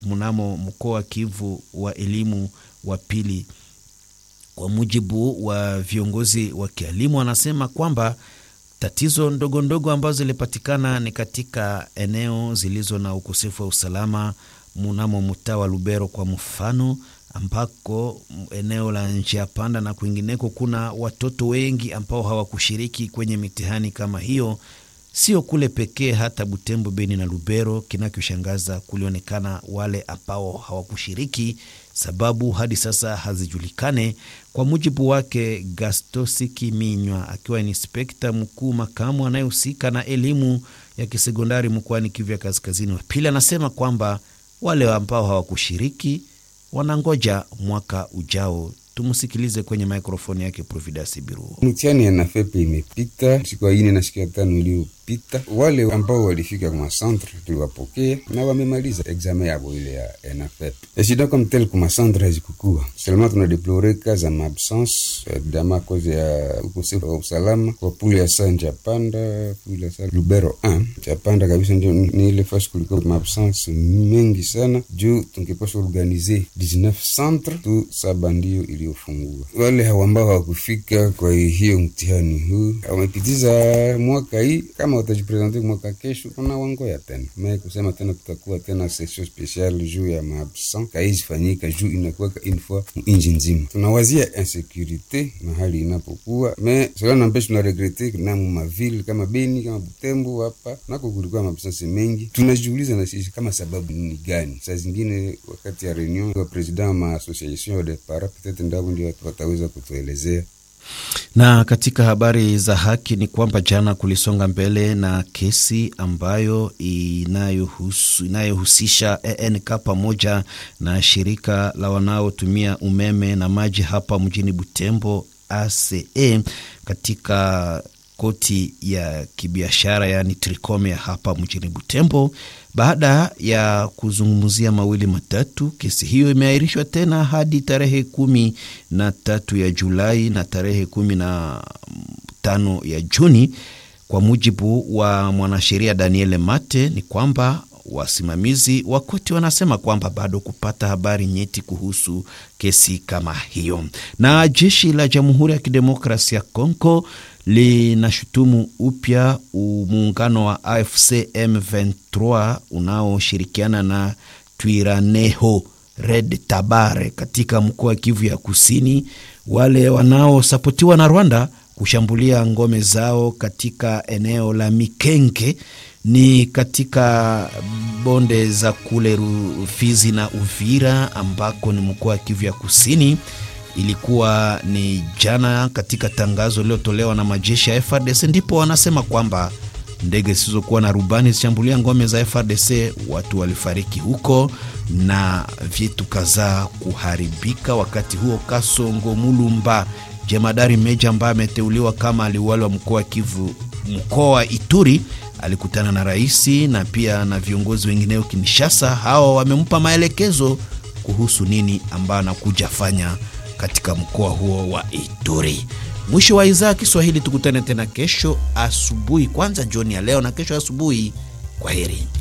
mnamo mkoa wa Kivu wa elimu wa pili. Kwa mujibu wa viongozi wa kielimu, wanasema kwamba tatizo ndogo ndogo ambazo zilipatikana ni katika eneo zilizo na ukosefu wa usalama mnamo mtaa wa Lubero kwa mfano, ambako eneo la njia panda na kwingineko kuna watoto wengi ambao hawakushiriki kwenye mitihani kama hiyo. Sio kule pekee, hata Butembo, Beni na Lubero. Kinachoshangaza kulionekana wale ambao hawakushiriki, sababu hadi sasa hazijulikane. Kwa mujibu wake Gastosi Kiminywa, akiwa inspekta mkuu makamu anayehusika na elimu ya kisekondari mkoani Kivu ya kaskazini wa pili, anasema kwamba wale ambao hawakushiriki wanangoja mwaka ujao. Tumsikilize kwenye mikrofoni yake Providence Biru. Mtihani ya nafepe imepita siku ya ine na siku ya tano iliyopita. Wale ambao walifika kwa centre tuliwapokea na wamemaliza examen yabo ile ya nafepe. Eshida comme tel kuma centre hazikukua seulement, tunadeplore ka za maabsence dama koze ya ukosefu wa usalama kwa pule ya sa Njapanda, pule ya sa Lubero 1 Njapanda kabisa, ndio ni ile fasi kuliko maabsence mengi sana, juu tungepasha organize 19 centre tu saba ndio iliyofungua. Wale ambao hawakufika kwa hiyo mtihani huu wamepitiza mwaka hii, kama watajipresente mwaka kesho, kuna wangoya tena mae kusema tena tutakuwa tena session special juu ya maabsent kaizifanyika juu inakuwa une fois inji nzima. Tunawazia insecurite mahali inapokuwa me sala nampe, tunaregrete na mavile kama Beni kama Butembo hapa nako kulikuwa maabsence mengi. Tunajiuliza na sisi kama sababu ni gani? Saa zingine wakati ya reunion wa president ma association de para peut-être ndao ndio wataweza kutuelezea na katika habari za haki ni kwamba jana kulisonga mbele na kesi ambayo inayohusu, inayohusisha ENK pamoja na shirika la wanaotumia umeme na maji hapa mjini Butembo ACE katika koti ya kibiashara yaani Tricome hapa mjini Butembo. Baada ya kuzungumzia mawili matatu, kesi hiyo imeahirishwa tena hadi tarehe kumi na tatu ya Julai na tarehe kumi na tano ya Juni. Kwa mujibu wa mwanasheria Daniel Mate ni kwamba wasimamizi wa koti wanasema kwamba bado kupata habari nyeti kuhusu kesi kama hiyo. Na jeshi la Jamhuri ya Kidemokrasia ya Kongo linashutumu upya muungano wa AFC M23 unaoshirikiana na Twiraneho Red Tabare katika mkoa wa Kivu ya Kusini, wale wanaosapotiwa na Rwanda kushambulia ngome zao katika eneo la Mikenge ni katika bonde za kule Rufizi na Uvira ambako ni mkoa wa Kivu ya Kusini. Ilikuwa ni jana katika tangazo lililotolewa na majeshi ya FRDC, ndipo wanasema kwamba ndege zisizokuwa na rubani zishambulia ngome za FRDC, watu walifariki huko na vitu kadhaa kuharibika. Wakati huo Kasongo Mulumba, jemadari meja ambaye ameteuliwa kama aliwali wa mkoa wa Kivu, mkoa wa Ituri, alikutana na rais na pia na viongozi wengineo Kinshasa. Hawa wamempa maelekezo kuhusu nini ambayo anakuja fanya katika mkoa huo wa Ituri. Mwisho wa idhaa Kiswahili, tukutane tena kesho asubuhi, kwanza jioni ya leo na kesho asubuhi. Kwa heri.